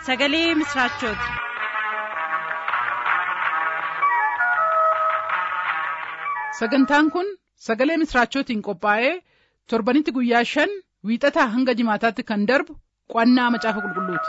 sagalee misiraachooti. sagantaan kun sagalee misiraachootiin qophaa'ee torbanitti guyyaa shan wiixataa hanga jimaataatti kan darbu qo'annaa macaafa qulqulluuti.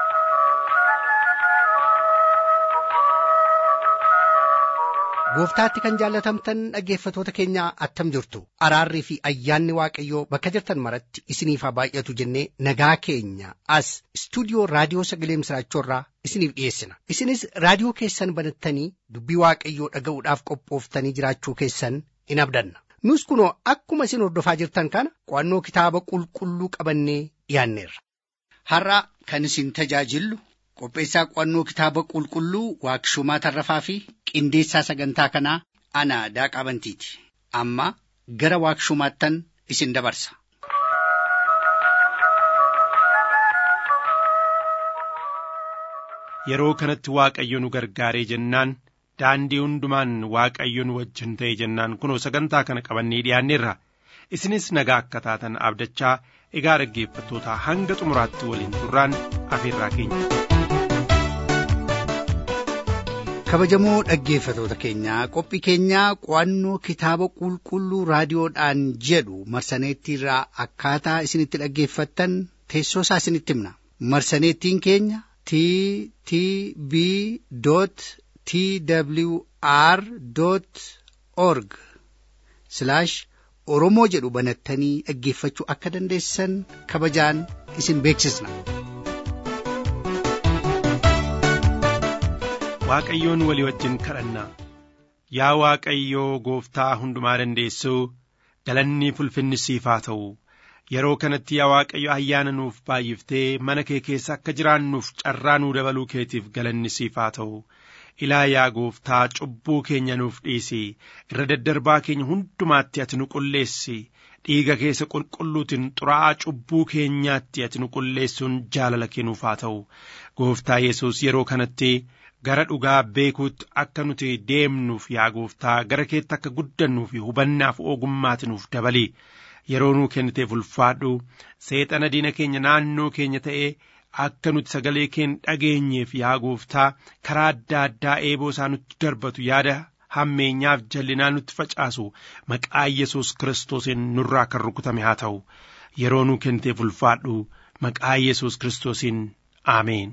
gooftaatti kan jaallatamtan dhaggeeffatoota keenya attam jirtu araarrii fi ayyaanni waaqayyoo bakka jirtan maratti isiniif haa baay'atu jennee nagaa keenya as istuudiyoo raadiyoo sagalee misiraachoorraa isiniif dhiyeessina isinis raadiyoo keessan banattanii dubbii waaqayyoo dhaga'uudhaaf qophooftanii jiraachuu keessan in abdanna nus kunoo akkuma isin hordofaa jirtan kana qo'annoo kitaaba qulqulluu qabannee dhiyaanneerra. har'a kan isin tajaajillu qopheessaa qo'annoo kitaaba qulqulluu waaqshumaa tarrafaa fi qindeessaa sagantaa kanaa ana daaqaa bantiiti amma gara waaqshumaattan isin dabarsa. yeroo kanatti waaqayyo nu gargaaree jennaan daandii hundumaan waaqayyo nu wajjin ta'e jennaan kunoo sagantaa kana qabannee dhiyaanneerra isinis nagaa akka taatan abdachaa egaa dhaggeeffattoota hanga xumuraatti waliin turraan afeerraa keenya. kabajamoo dhaggeeffatoota keenyaa qophii keenyaa qo'annoo kitaaba qulqulluu raadiyoodhaan jedhu marsaneettiirraa akkaataa isinitti dhaggeeffattan teessoo isaa isinitti himna marsaneettiin keenya t t b t w r org oromoo jedhu banattanii dhaggeeffachuu akka dandeessan kabajaan isin beeksisna. waaqayyoon walii wajjin kadhannaa yaa waaqayyoo gooftaa hundumaa dandeessuu galanni ulfinni siif haa ta'u yeroo kanatti yaa waaqayyo ayyaana nuuf baay'iftee mana kee keessa akka jiraannuuf carraa nuu dabaluu keetiif galanni siif haa ta'u ilaa yaa gooftaa cubbuu keenya nuuf dhiisi irra daddarbaa keenya hundumaatti ati nu qulleessi dhiiga keessa qulqulluutiin xuraa'aa cubbuu keenyaatti ati nu qulleessuun jaalala kennuuf haa ta'u gooftaa yesus yeroo kanatti gara dhugaa beekuutti akka nuti deemnuuf yaa gooftaa gara keetti akka guddannuu fi hubannaaf ogummaati nuuf dabali yeroo nuu kenniteef ulfaadhu seexana diina keenya naannoo keenya ta'ee akka nuti sagalee keen dhageenyeef yaa gooftaa karaa adda addaa eeboo isaa nutti darbatu yaada hammeenyaaf jallinaa nutti facaasu maqaa yesus kiristoosiin nurraa kan rukutame haa ta'u yeroo nuu kenniteef ulfaadhu maqaa yesus kiristoosiin aameen.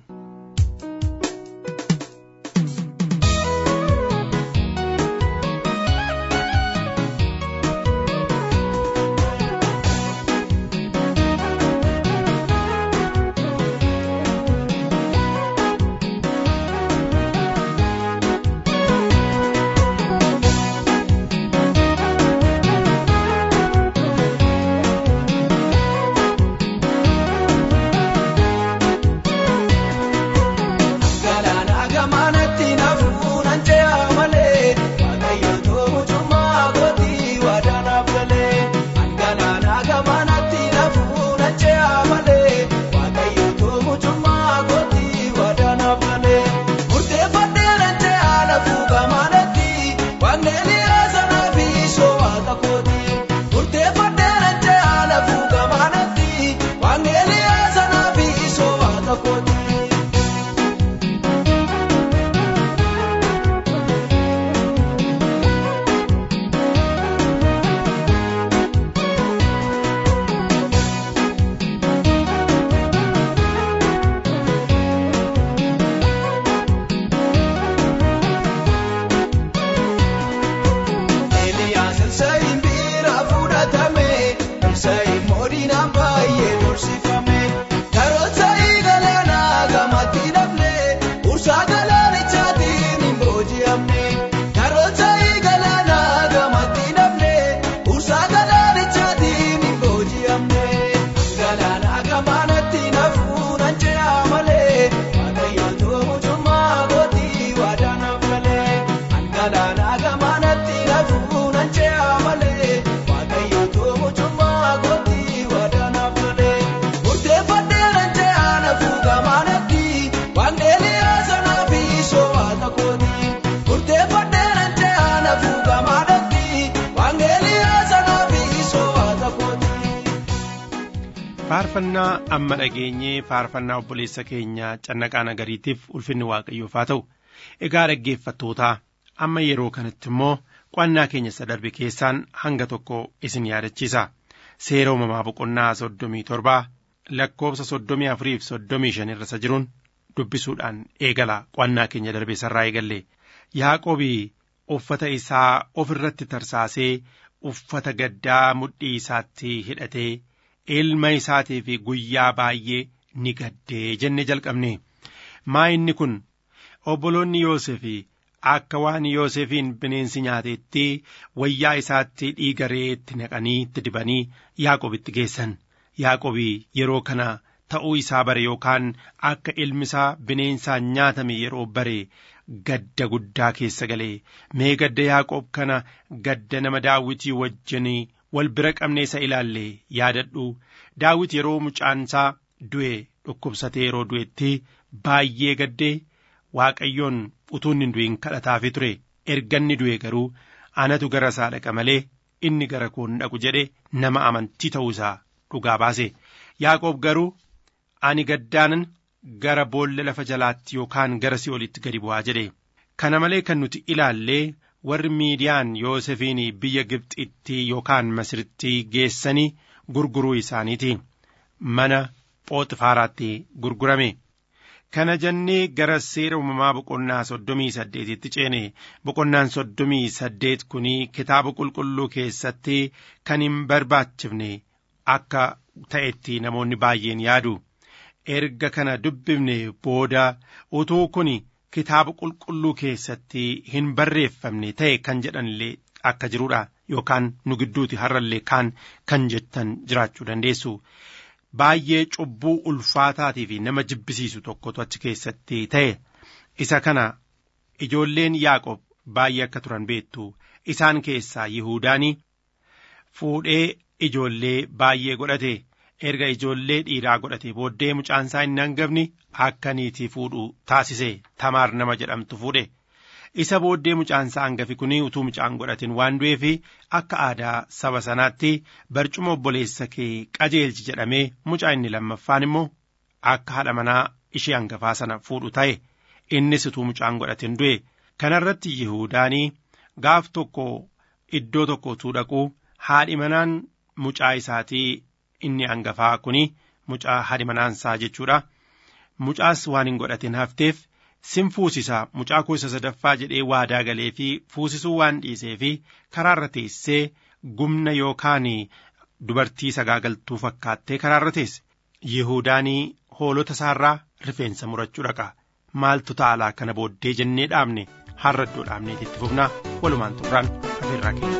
Waaqayyo toomu cummaa gootii wadaanaaf tolee. faarfannaa amma dhageenyee faarfannaa obboleessa keenya cannaqaa nagariitiif ulfinni waaqayyoof haa ta'u egaa dhaggeeffattootaa amma yeroo kanatti immoo qo'annaa keenya isa darbe keessaan hanga tokko isin yaadachiisa seera uumamaa boqonnaa soddomii torbaa lakkoofsa soddomii afuriif soddomii shan irra isa jiruun dubbisuudhaan eegala qo'annaa keenya darbe sarraa eegalle yaaqobii uffata isaa of irratti tarsaasee uffata gaddaa mudhii isaatti hidhatee ilma isaatiif guyyaa baay'ee ni gaddee jenne jalqabne maa inni kun obboloonni Yoosef akka waan Yoosefiin bineensi nyaateetti wayyaa isaatti dhiiga reetti naqanii itti dibanii Yaaqobitti geessan Yaaqobii yeroo kana ta'uu isaa bare yookaan akka ilmi isaa bineensaan nyaatame yeroo bare gadda guddaa keessa galee mee gadda Yaaqoob kana gadda nama daawwitii wajjin wal bira qabnee isa ilaalle yaadadhu daawit yeroo mucaansaa du'e dhukkubsatee yeroo du'etti baay'ee gaddee waaqayyoon utuu hin du'in kadhataafi ture erganni du'e garuu anatu gara isaa dhaqa malee inni gara koo hin dhaqu jedhe nama amantii ta'uu isaa dhugaa baase yaaqoob garuu ani gaddaanan gara boolla lafa jalaatti yookaan gara si'olitti gadi bu'aa jedhe kana malee kan nuti ilaallee warri miidiyaan yoosefiin biyya gibxitti yookaan masiritti geessanii gurguruu isaaniiti mana phooxifaaraatti gurgurame kana jennee gara seera uumamaa boqonnaa soddomii saddeetitti ceene boqonnaan soddomii saddeet kun kitaaba qulqulluu keessatti kan hin barbaachifne akka ta'etti namoonni baay'een yaadu erga kana dubbifne booda utuu kun kitaaba qulqulluu keessatti hin barreeffamne ta'e kan jedhanillee akka jiruudha yookaan nu gidduuti har'allee kaan kan jettan jiraachuu dandeessu. Baay'ee cubbuu ulfaataatii fi nama jibbisiisu tokkotu achi keessatti ta'e isa kana ijoolleen Yaaqob baay'ee akka turan beektu isaan keessaa Yihuudaanii fuudhee ijoollee baay'ee godhate erga ijoollee dhiiraa godhate booddee mucaansaa hin hangafni akka niitii fuudhu taasise tamaar nama jedhamtu fuudhe isa booddee mucaansaa hangafi kun utuu mucaan godhatin waan du'eef akka aadaa saba sanaatti barcuma obboleessa kee qajeelchi jedhamee mucaa inni lammaffaan immoo akka haadha manaa ishee hangafaa sana fuudhu ta'e innis utuu mucaan godhatin du'e kanarratti yihuudaanii gaaf tokko iddoo tokko utuu dhaquu haadhi manaan mucaa isaatii inni hangafaa kun mucaa haadhi manaansaa jechuudha mucaas waan hin godhatin hafteef sin fuusisaa mucaa koo isa sadaffaa jedhee waadaa galee fi fuusisuu waan dhiisee fi karaarra teessee gumna yookaan dubartii sagaagaltuu fakkaattee karaarra teesse yihuudaanii hoolota isaarraa rifeensa murachuu dhaqa maaltu ta'alaa kana booddee jennee dhaabne har'a iddoo dhaabneeti itti fufnaa walumaan turraan afeerraa keenya.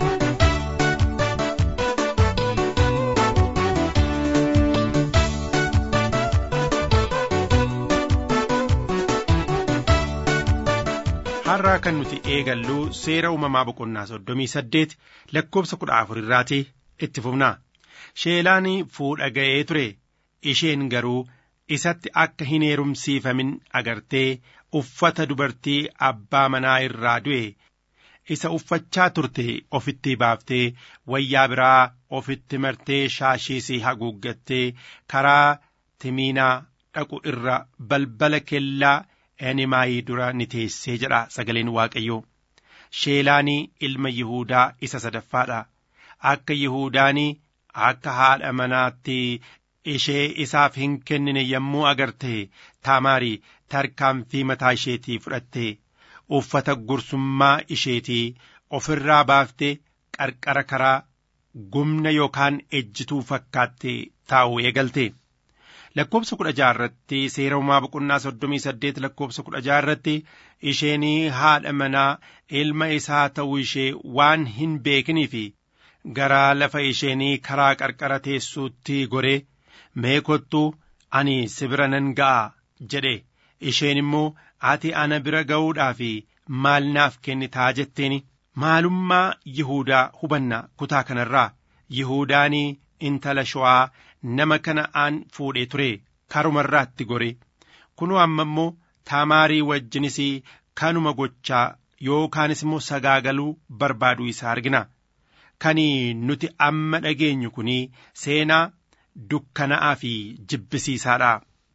har'aa kan nuti eegallu seera uumamaa boqonnaa soddomii saddeet lakkoofsa kudha afur irraati itti fufnaa sheelaan fuudha ga'ee ture isheen garuu isatti akka hin heerumsiifamin agartee uffata dubartii abbaa manaa irraa du'e isa uffachaa turte ofitti baaftee wayyaa biraa ofitti martee shaashiisii haguuggattee karaa timiinaa dhaqu irra balbala kellaa enimaayii dura ni teessee jedha sagaleen waaqayyoo sheelaanii ilma yihuudaa isa sadaffaadha akka yihuudaanii akka haadha manaatti ishee isaaf hin kennine yommuu agarte taamaarii tarkaanfii mataa isheetii fudhatte uffata gursummaa isheetii ofirraa baaftee qarqara karaa gumna yookaan ejjituu fakkaatte taa'u eegalte. lakkoobsa kudha jaarratti seera uumaa boqonnaa soddomii saddeet lakkoobsa kudha jaarratti isheenii haadha manaa ilma isaa ta'uu ishee waan hin beekiniif garaa lafa isheenii karaa qarqara teessuutti goree mee kottuu ani si bira nan ga'a jedhe isheen immoo ati ana bira ga'uudhaaf maal naaf kennitaa jetteen maalummaa yihuudaa hubanna kutaa kanarraa yihuudaanii intala showaa nama kana aan fuudhee ture karumarraatti gore kunoo amma immoo taamaarii wajjinis kanuma gochaa yookaanis immoo sagaagaluu barbaaduu isaa argina kan nuti amma dhageenyu kun seenaa dukkana'aa fi jibbisiisaadha.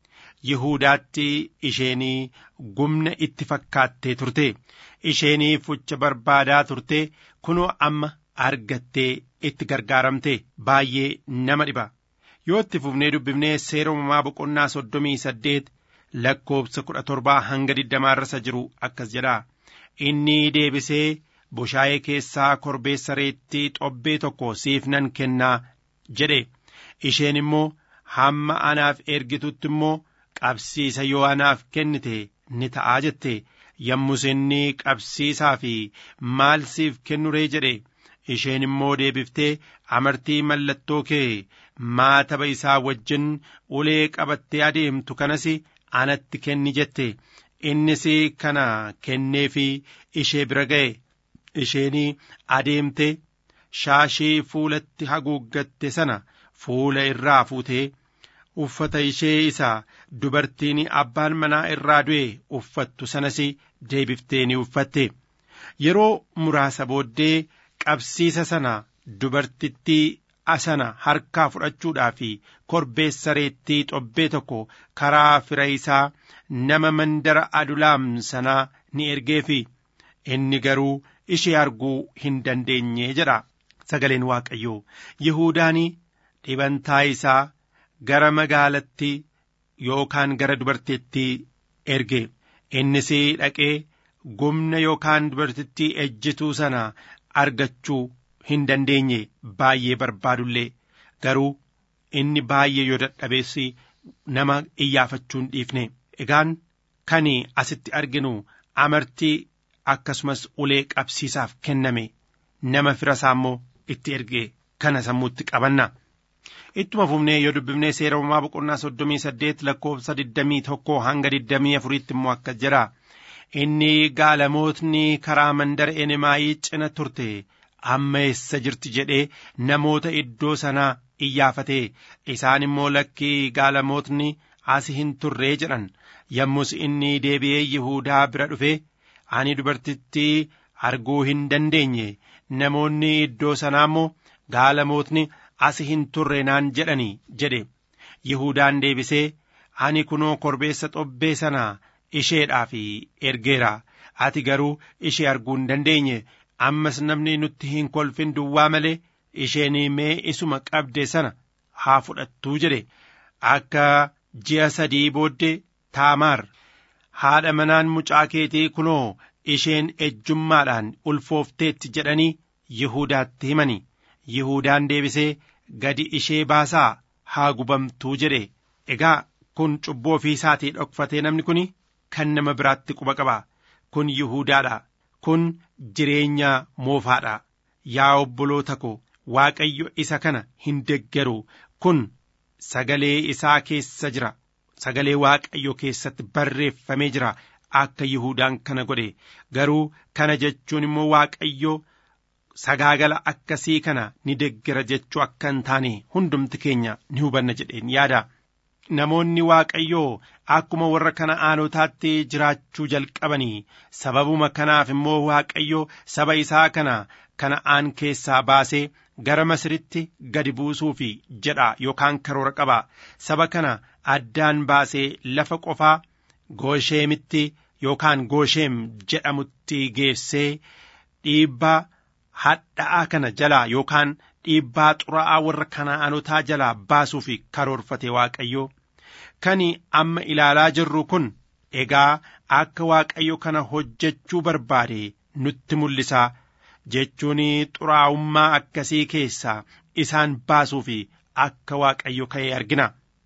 Yihuudaatti isheenii gumna itti fakkaattee turte isheenii fucha barbaadaa turte kunoo amma argattee itti gargaaramte baay'ee nama dhiba yoo itti fufnee dubbifnee seera uumamaa boqonnaa soddomii saddeet lakkoobsa kudha torbaa hanga digdamaarra jiru akkas jedha inni deebisee bushaayee keessaa korbeessa reettii xobbee tokko siif nan kennaa jedhe isheen immoo hamma anaaf ergitutti immoo qabsiisa yoo anaaf kennite ni ta'aa jette yommus inni qabsiisaa fi maal siif kennuree jedhe isheen immoo deebiftee amartii mallattoo kee maataba isaa wajjin ulee qabattee adeemtu kanas anatti kenni jette innis kana kenneefi ishee bira ga'e isheenii adeemte shaashii fuulatti haguuggatte sana fuula irraa fuutee uffata ishee isa dubartiin abbaan manaa irraa du'e uffattu sanas deebiftee ni uffatte yeroo muraasa booddee qabsiisa sana dubartittii asana harkaa fudhachuudhaa fi korbeessa reettii xobbee tokko karaa fira isaa nama mandara adulaam sanaa ni ergeefi inni garuu ishee arguu hin dandeenye jedha sagaleen waaqayyoo yihuudaanii dhibantaa isaa gara magaalattii yookaan gara dubartittii erge innis dhaqee gumna yookaan dubartittii ejjituu sana argachuu hin dandeenye baay'ee barbaadullee garuu inni baay'ee yoo dadhabeessi nama iyyaafachuu hin dhiifne egaan kan asitti arginu amartii akkasumas ulee qabsiisaaf kenname nama fira isaa immoo itti erge kana sammuutti qabanna. ittuma fufnee yoo dubbifnee seera uumamaa boqonnaa soddomii saddeet lakkoofsa digdamii tokko hanga digdamii afuriitti immoo akkas jedha inni gaalamootni karaa mandara enemaayii cina turte amma eessa jirti jedhee namoota iddoo sanaa iyyaafate isaan immoo lakkii gaalamootni as hin turree jedhan yommus inni deebi'ee yihuudaa bira dhufe ani dubartittii arguu hin dandeenye namoonni iddoo sanaa immoo gaalamootni as hin turre naan jedhanii jedhe Yihudaan deebisee ani kunoo korbeessa xobbee sana isheedhaaf ergeera ati garuu ishee arguu hin dandeenye ammas namni nutti hin kolfin duwwaa malee isheen mee isuma qabde sana haa fudhattuu jedhe akka ji'a sadii booddee taamaar haadha manaan mucaa keetii kunoo isheen ejjummaadhaan ulfoofteetti jedhanii Yihuudaatti himani Yihudaan deebisee gadi ishee baasaa haa gubamtuu jedhe egaa kun cubbuu ofii isaatii dhokfatee namni kun kan nama biraatti quba qaba kun Yihuudaadha kun jireenya moofaadha yaa obboloota ko Waaqayyo isa kana hin deggeru kun sagalee isaa keessa jira sagalee Waaqayyo keessatti barreeffamee jira akka Yihudaan kana godhe garuu kana jechuun immoo Waaqayyo sagaagala akkasii kana ni deggera jechuu akka hin taane hundumti keenya ni hubanna jedheen yaada. Namoonni Waaqayyoo akkuma warra Kana'aanotaatti jiraachuu jalqabanii sababuma kanaaf immoo Waaqayyo saba isaa kana Kana'aan keessaa baasee gara Masiritti gadi buusuufi jedha yookaan karoora qaba. Saba kana addaan baasee lafa qofaa Goosheemitti yookaan Goosheem jedhamutti geessee dhiibbaa hadha'aa kana jalaa yookaan dhiibbaa xuraa'aa warra Kana'aanotaa jalaa baasuuf karoorfate Waaqayyo. Kan amma ilaalaa jirru kun egaa akka Waaqayyo kana hojjechuu barbaade nutti mul'isa jechuun xuraa'ummaa akkasii keessaa isaan baasuuf akka Waaqayyo ka'e argina.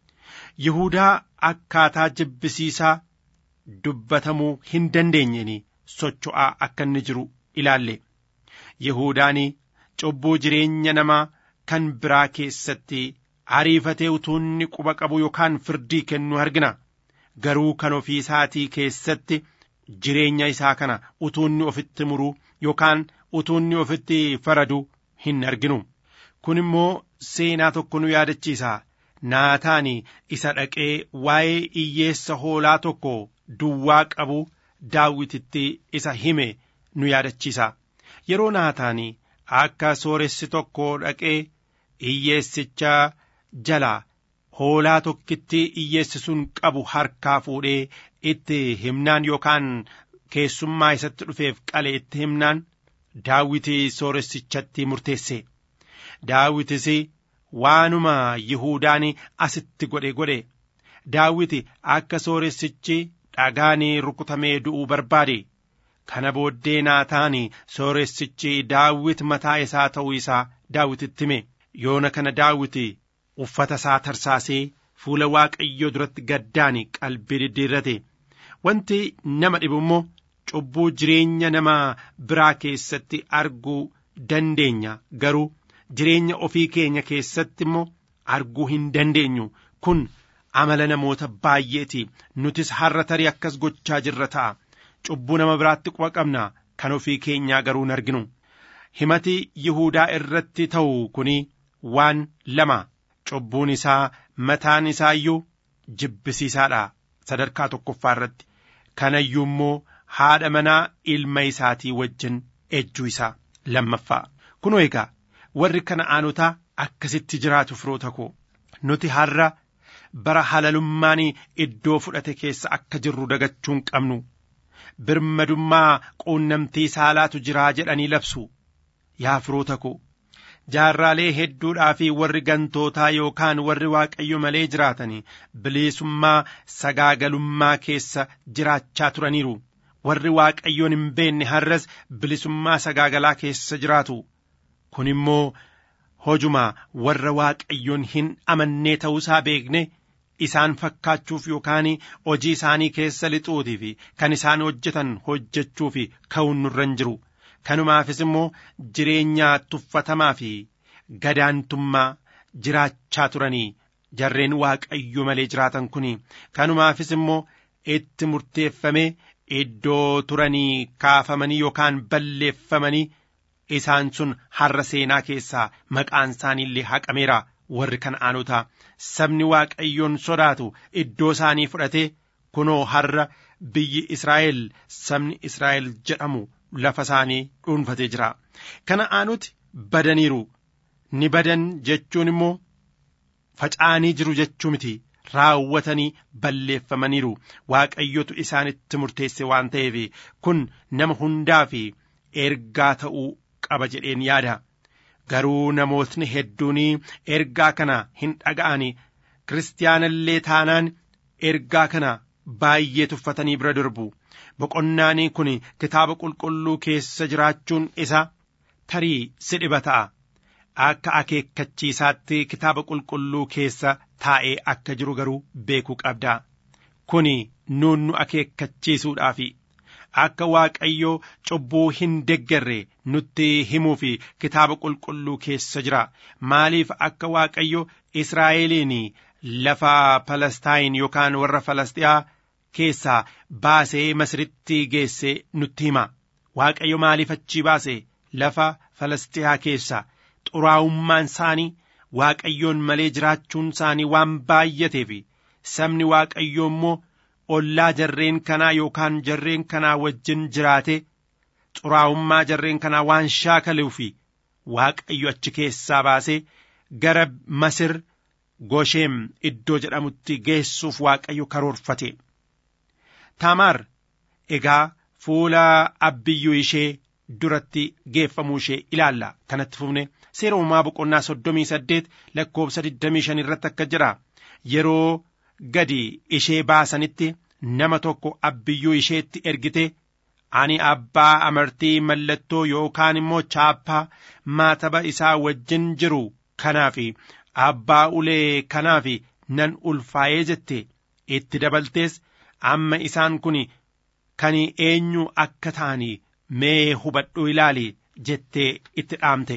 Yihuudaa akkaataa jibbisiisaa dubbatamuu hin dandeenyeen socho'aa akka inni jiru ilaalle. Yihuudaan cubbuu jireenya namaa kan biraa keessatti ariifatee utuunni quba qabu yookaan firdii kennu argina. Garuu kan ofii isaatii keessatti jireenya isaa kana utuunni ofitti muruu yookaan utuunni ofitti faradu hin arginu. Kun immoo seenaa tokko nu yaadachiisa. Naataan isa dhaqee waa'ee iyyeessa hoolaa tokko duwwaa qabu daawwititti isa hime nu yaadachiisa. Yeroo naataan akka sooressi tokko dhaqee hiyyeessicha jalaa hoolaa tokkitti hiyyeessi sun qabu harkaa fuudhee itti himnaan yookaan keessummaa isatti dhufeef qale itti himnaan daawiti sooressichatti murteesse daawitis waanuma yihuudaan asitti godhe godhe daawiti akka sooressichi dhagaanii rukutamee du'uu barbaade kana booddee naataan sooressichi daawit mataa isaa ta'uu isaa daawititti hime yoona kana daawiti uffata isaa tarsaasee fuula waaqayyoo duratti gaddaan qalbii diddiirrate wanti nama dhibu immoo cubbuu jireenya nama biraa keessatti arguu dandeenya garuu jireenya ofii keenya keessatti immoo arguu hin dandeenyu kun amala namoota baay'eeti nutis har'a tarii akkas gochaa jirra ta'a cubbuu nama biraatti quba qabna kan ofii keenyaa garuu hin arginu himati yihuudaa irratti ta'u kuni waan lama cubbuun isaa mataan isaa iyyuu jibbisiisaadha sadarkaa tokkoffaa irratti kanayyuu immoo haadha manaa ilma isaatii wajjin ejjuu isaa lammaffaa kunoo egaa warri kana'aanotaa akkasitti jiraatu firoota koo nuti har'a bara halalummaan iddoo fudhate keessa akka jirru dagachuu hin qabnu birmadummaa quunnamtii saalaatu jiraa jedhanii labsu yaa firoota koo jaarraalee hedduudhaa fi warri gantootaa yookaan warri waaqayyo malee jiraatanii bilisummaa sagaagalummaa keessa jiraachaa turaniiru warri waaqayyoon hin beenne har'as bilisummaa sagaagalaa keessa jiraatu kun immoo hojuma warra waaqayyoon hin amannee ta'uusaa beekne isaan fakkaachuuf yookaan hojii isaanii keessa lixuutii fi kan isaan hojjetan hojjechuu fi ka'uun nurra hin jiru kanumaafis immoo jireenya tuffatamaa fi gadaantummaa jiraachaa turanii jarreen waaqayyo malee jiraatan kun kanumaafis immoo itti murteeffamee iddoo turanii kaafamanii yookaan balleeffamanii isaan sun har'a seenaa keessaa maqaan isaanii illee haqameera warri kana'aanotaa sabni waaqayyoon sodaatu iddoo isaanii fudhatee kunoo har'a biyyi Israa'el sabni Israa'el jedhamu lafa isaanii dhuunfatee jira kana'aanoti badaniiru ni badan jechuun immoo faca'anii jiru jechuu miti raawwatanii balleeffamaniiru waaqayyotu isaanitti murteesse waan ta'eef kun nama hundaa fi ergaa ta'uu qaba jedheen yaada garuu namootni hedduun ergaa kana hin dhaga'ani kiristaanallee taanaan ergaa kana baay'ee tuffatanii bira darbu boqonnaan kun kitaaba qulqulluu keessa jiraachuun isa tarii si dhiba ta'a akka akeekkachiisaatti kitaaba qulqulluu keessa taa'ee akka jiru garuu beekuu qabda kun nuun nu akeekkachiisuudhaafi akka waaqayyoo cubbuu hin deggerre nutti himuu fi kitaaba qulqulluu keessa jira maaliif akka waaqayyo israa'eliin lafa palastaayin yookaan warra falastiyaa keessaa baasee masritti geesse nutti hima waaqayyo maaliif achii baase lafa falastiyaa keessa xuraa'ummaan isaanii waaqayyoon malee jiraachuun isaanii waan baay'ateef sabni waaqayyoo immoo ollaa jarreen kanaa yookaan jarreen kanaa wajjin jiraate xuraa'ummaa jarreen kanaa waan shaakaluuf waaqayyo achi keessaa baasee gara masir gosheem iddoo jedhamutti geessuuf waaqayyo karoorfate taamaar egaa fuula abbiyyuu ishee duratti geeffamuu ishee ilaalla kanatti fufne seera uumaa boqonnaa soddomii saddeet lakkoobsa digdamii shan irratti akka jira yeroo gadi ishee baasanitti nama tokko abbiyyuu isheetti ergite ani abbaa amartii mallattoo yookaan immoo chaappaa maataba isaa wajjin jiru kanaaf abbaa ulee kanaaf nan ulfaa'ee jette itti dabaltees amma isaan kun kan eenyu akka ta'anii mee hubadhu ilaali jettee itti dhaamte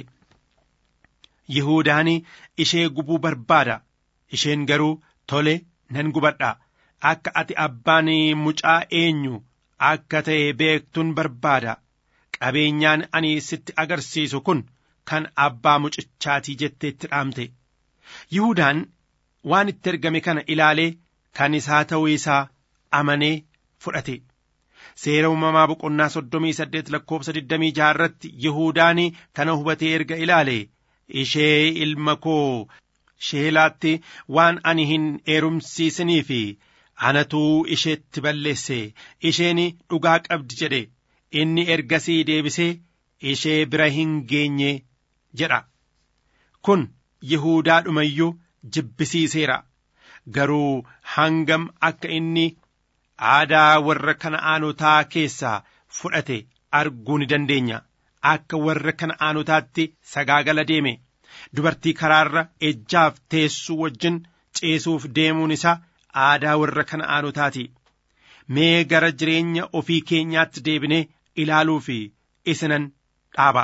Yihuudaan ishee gubuu barbaada isheen garuu tole nan gubadha akka ati abbaan mucaa eenyu akka ta'e beektuun barbaada qabeenyaan ani sitti agarsiisu kun kan abbaa mucichaatii jettee itti dhaamte Yihuudaan waan itti ergame kana ilaalee kan isaa ta'uu isaa amanee fudhate. Seera uumamaa boqonnaa soddomii saddeet lakkoobsa digdamii jaha irratti Yihuudaan kana hubatee erga ilaale ishee ilma koo sheelaatti waan ani hin heerumsiisinii fi anatuu isheetti balleesse isheen dhugaa qabdi jedhe inni ergasii deebisee ishee bira hin geenye jedha kun yihuudaadhumayyuu jibbisiiseera garuu hangam akka inni aadaa warra kana'aanotaa keessaa fudhate arguu ni dandeenya akka warra kana'aanotaatti sagaagala deeme dubartii karaarra ejjaaf teessuu wajjin ceesuuf deemuun isaa aadaa warra kana'aanotaati mee gara jireenya ofii keenyaatti deebinee ilaaluu fi isinan dhaaba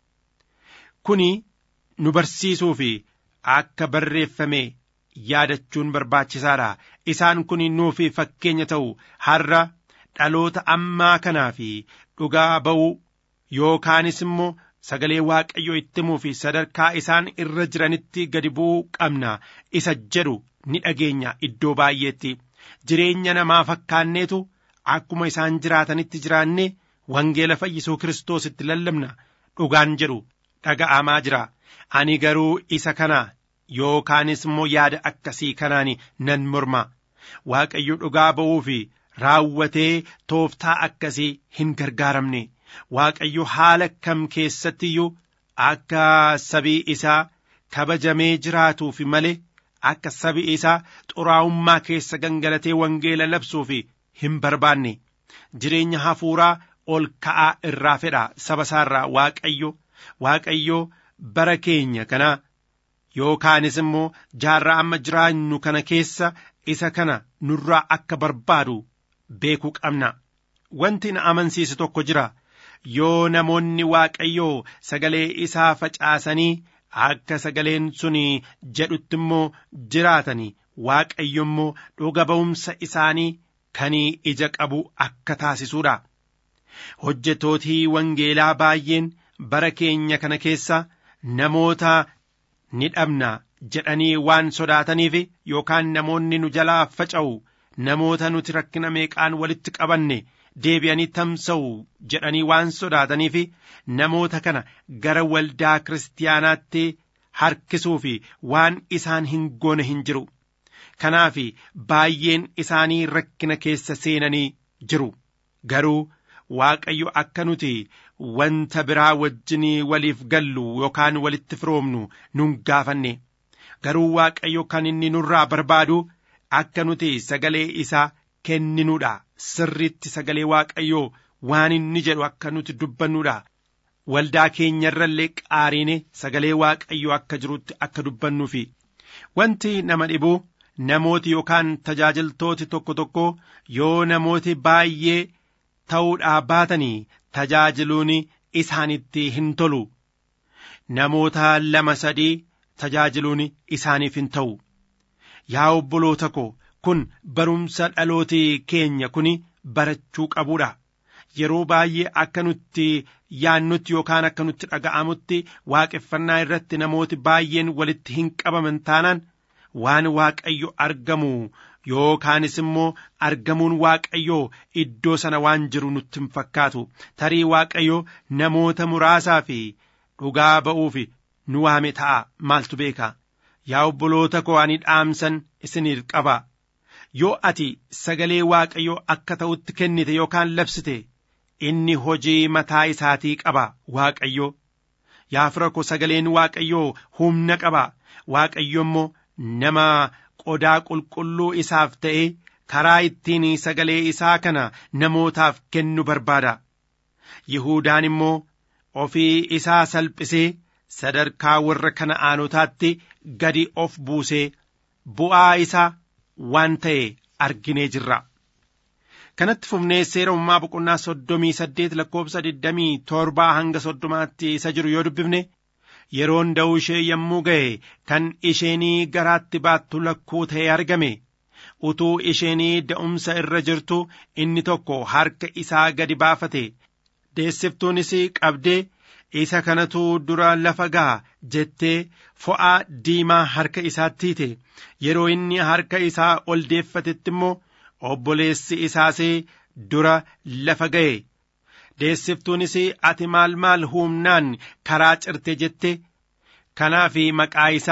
kuni nu barsiisuu fi akka barreeffame yaadachuun barbaachisaadha isaan kun nuuf fakkeenya ta'u har'a dhaloota ammaa kanaa fi dhugaa ba'uu yookaanis immoo sagalee waaqayyoo itti himuu fi sadarkaa isaan irra jiranitti gadi bu'uu qabna isa jedhu ni dhageenya iddoo baay'eetti jireenya namaa fakkaanneetu akkuma isaan jiraatanitti jiraanne wangeela fayyisuu kiristoositti lallabna dhugaan jedhu dhaga'amaa jira ani garuu isa kana yookaanis immoo yaada akkasii kanaan nan morma waaqayyo dhugaa ba'uu fi raawwatee tooftaa akkasii hin gargaaramne waaqayyo haala kam keessatti iyyuu akka sabii isaa kabajamee jiraatuuf malee akka sabi isaa xuraa'ummaa keessa gangalatee wangeela labsuuf hin barbaanne jireenya hafuuraa ol ka'aa irraa fedha saba isaarraa waaqayyo waaqayyo bara keenya kana yookaanis immoo jaarraa amma jiraannu kana keessa isa kana nurraa akka barbaadu beekuu qabna wanti na amansiisu tokko jira yoo namoonni waaqayyoo sagalee isaa facaasanii akka sagaleen sun jedhutti immoo jiraatanii waaqayyo immoo dhuga ba'umsa isaanii kan ija qabu akka taasisuudha. Hojjetootii wangeelaa baay'een bara keenya kana keessa namoota ni dhabna jedhanii waan sodaataniif yookaan namoonni nu jalaa faca'u namoota nuti rakkina meeqaan walitti qabanne deebi'anii tamsa'u jedhanii waan sodaataniif namoota kana gara waldaa kiristaanaatti harkisuu fi waan isaan hin goone hin jiru. Kanaaf baay'een isaanii rakkina keessa seenanii jiru. Garuu Waaqayyo akka nuti wanta biraa wajjinii waliif gallu yookaan walitti firoomnu nun gaafanne. Garuu Waaqayyo kan inni nurraa barbaadu akka nuti sagalee isaa kenninuudha. Sirriitti sagalee Waaqayyoo waan inni jedhu akka nuti dubbannuudha. Waldaa keenyarrallee qaariine sagalee Waaqayyoo akka jirutti akka dubbannuufi. Wanti nama dhibu namooti yookaan tajaajiltooti tokko tokko yoo namooti baay'ee ta'uudhaa baatanii tajaajiluun isaanitti hin tolu. Namoota lama sadii tajaajiluun isaaniif hin ta'u. Yaa obboloota ko kun barumsa dhalooti keenya kun barachuu qabuudha. Yeroo baay'ee akka nutti yaannutti yookaan akka nutti dhaga'amutti waaqeffannaa irratti namooti baay'een walitti hin qabaman taanaan waan waaqayyo argamu yookaanis immoo argamuun waaqayyoo iddoo sana waan jiru nutti hin fakkaatu tarii waaqayyo namoota muraasaa fi dhugaa ba'uuf nu waame ta'a maaltu beeka yaa obboloota koo ani dhaamsan isiniif qaba yoo ati sagalee waaqayyoo akka ta'utti kennite yookaan labsite inni hojii mataa isaatii qaba waaqayyo yaa fira ko sagaleen waaqayyoo humna qaba waaqayyo immoo nama qodaa qulqulluu isaaf ta'e karaa ittiin sagalee isaa kana namootaaf kennu barbaada. Yihudaan immoo ofii isaa salphisee sadarkaa warra kana'aanotaatti gadi of buusee bu'aa isaa waan ta'e arginee jirra. Kanatti fufnee seera uumamaa boqonnaa soddomii saddeet lakkoofsa digdamii torbaa hanga soddomaatti isa jiru yoo dubbifne yeroon da'uu ishee yommuu ga'e kan isheenii garaatti baattu lakkuu ta'e argame utuu isheenii da'umsa irra jirtu inni tokko harka isaa gadi baafate deessiftuunis qabdee isa kanatu dura lafa ga'a jettee fo'aa diimaa harka isaatti hiite yeroo inni harka isaa ol deeffatetti immoo obboleessi isaas dura lafa ga'e deessiftuunis ati maal maal humnaan karaa cirte jette kanaaf maqaa isaa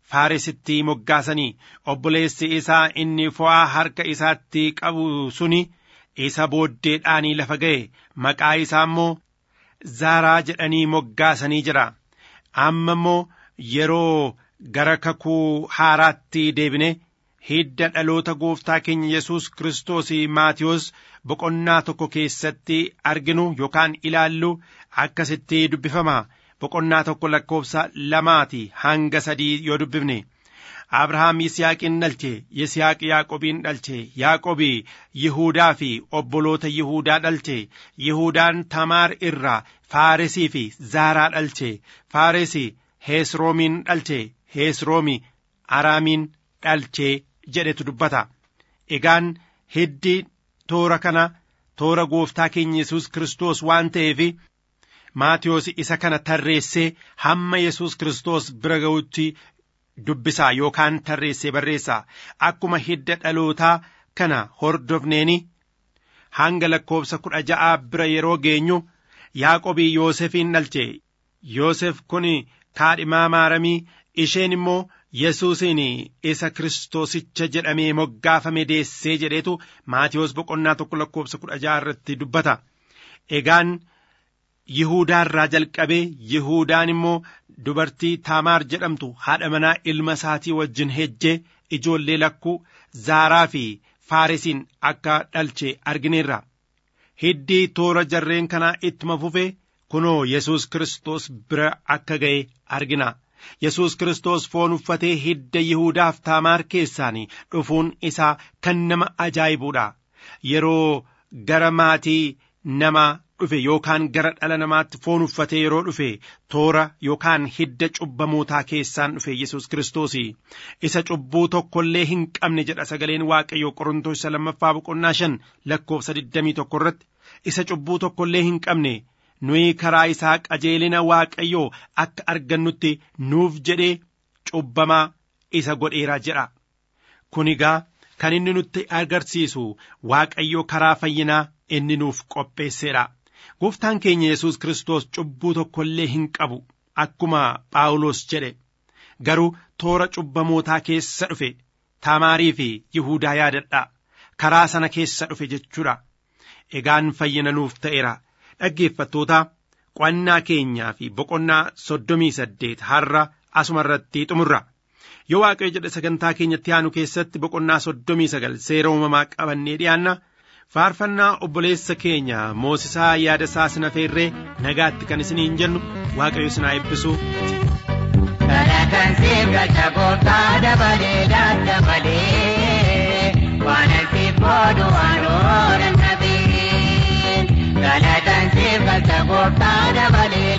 faaresitti moggaasanii obboleessi isaa inni fo'aa harka isaatti qabu suni isa booddeedhaanii lafa ga'e maqaa isaa immoo zaaraa jedhanii moggaasanii jira amma immoo yeroo gara kakuu haaraatti deebine hidda dhaloota gooftaa keenya yesus kiristoos maatiyos boqonnaa tokko keessatti arginu yookaan ilaallu akkasitti dubbifama boqonnaa tokko lakkoofsa lamaati hanga sadii yoo dubbifne abrahaam yisihaaqin dhalche yisihaaq yaaqobiin dhalche yaaqobi yihuudaa fi obboloota yihuudaa dhalche yihuudaan tamaar irraa faaresii fi zaaraa dhalche faaresi heesroomiin dhalche heesroomi araamiin dhalche jedhetu dubbata egaan hiddi toora kana toora gooftaa keenya yesus kiristoos waan ta'eef maatiyoos isa kana tarreessee hamma yesus kiristoos bira ga'utti dubbisaa yookaan tarreessee barreessaa akkuma hidda dhalootaa kana hordofneeni hanga lakkoofsa kudha ja'aa bira yeroo geenyu yaaqobii yoosefiin dhalche yoosef kun kaadhimaa maaramii isheen immoo yesuusiin isa kiristoosicha jedhamee moggaafame deessee jedheetu maatiyoos boqonnaa tokko lakkoofsa kudha ja'a irratti dubbata egaan yihuudaa irraa jalqabee yihuudaan immoo dubartii taamaar jedhamtu haadha manaa ilma isaatii wajjin hejjee ijoollee lakkuu zaaraa fi faaresiin akka dhalche argineerra hiddii toora jarreen kanaa ittuma fufe kunoo yesus kiristoos bira akka ga'e argina yesus kiristoos foon uffatee hidda yihuudaaf taamaar keessaanii dhufuun isaa kan nama ajaa'ibuudha yeroo gara maatii nama dhufe yookaan gara dhala namaatti foon uffatee yeroo dhufe toora yookaan hidda cubbamootaa keessaan dhufe yesus kiristoos isa cubbuu tokkollee hin qabne jedha sagaleen waaqayyoo qorontoos isa lammaffaa boqonnaa shan lakkoofsa digdamii tokko irratti isa cubbuu tokkollee hin qabne nuyi karaa isaa qajeelina waaqayyoo akka argannutti nuuf jedhee cubbamaa isa godheera jedha kun egaa kan inni nutti agarsiisu waaqayyoo karaa fayyinaa inni nuuf qopheesseedha. gooftaan keenya yesus kiristoos cubbuu tokkollee hin qabu akkuma phaawulos jedhe garuu toora cubbamootaa keessa dhufe taamaarii fi yihuudaa yaadadha karaa sana keessa dhufe jechuudha egaan fayyina nuuf ta'eera dhaggeeffattoota qo'annaa keenyaa fi boqonnaa soddomii saddeet har'a asuma irratti xumurra yoo waaqayyo jedhe sagantaa keenyatti aanu keessatti boqonnaa soddomii sagal seera uumamaa qabannee dhiyaanna faarfannaa obboleessa keenya moosisaa yaada isaa sina feerree nagaatti kan isiniin jennu waaqayyo sinaa eebbisu. Kadhatan siif galcha gooftaa dabalee daddabalee waan siif boodu waanoo nabeen. Kadhatan siif galcha gooftaa dabalee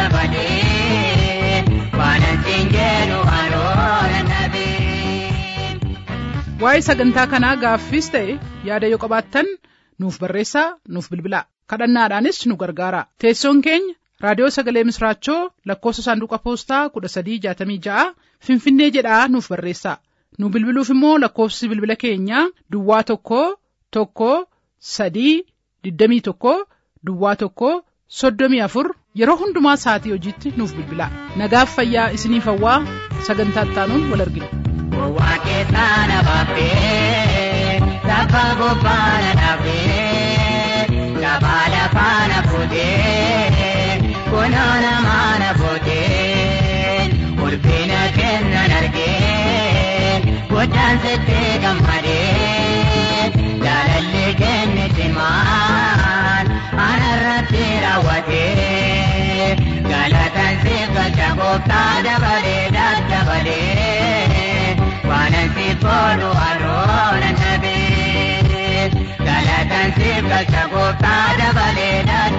daddabalee waan siin jedhu waanoo nabeen. waa'ee sagantaa kanaa gaaffiis ta'e yaada yoo qabaattan nuuf barreessaa nuuf bilbilaa kadhannaadhaanis nu gargaara teessoon keenya raadiyoo sagalee misraachoo lakkoofsa saanduqa poostaa kudha sadii jaatamii ja'a finfinnee jedhaa nuuf barreessaa nu bilbiluuf immoo lakkoofsi bilbila keenyaa duwwaa tokko tokko sadii digdamii tokko duwwaa tokko soddomii afur yeroo hundumaa sa'atii hojiitti nuuf bilbilaa nagaaf fayyaa isiniif hawwaa sagantaa ittaanuun wal argina. Gowwaa keessaa na baaftee lafa gubbaa na dhaabdee gabaa lafaa na fuutee kunoo namaa na fuutee ulfina kennan argee guddaan sitti gammadee jaalalli kenniti maal anarratti raawwatee galatan siif galcha gooftaa dabalee daddabalee. waanan siif boonu aroona nabee galatan siif galcha gooftaa dabalee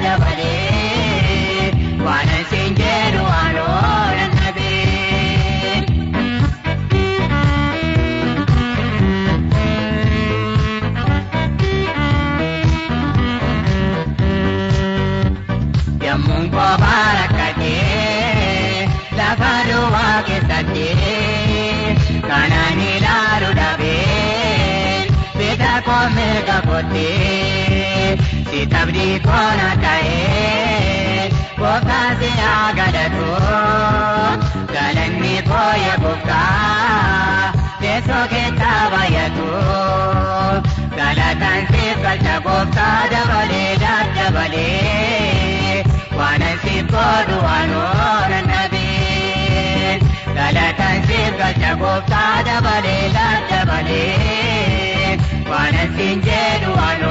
daddabalee waanan siin jedhu aroona nabee. Yommuun kophaa rakkatee lafa duwwaa keessatti. kanaan ilaalu dhabeen bita koo mirga kottee si tabdii koona ta'ee gooftaa si haa galatu galanni koo yaa gooftaa galcha gooftaa dabalee daddabalee waanan siif godhu waan oolan dhabeen galatan siif galcha gooftaa dabalee daddabalee waanan siin jedhu waan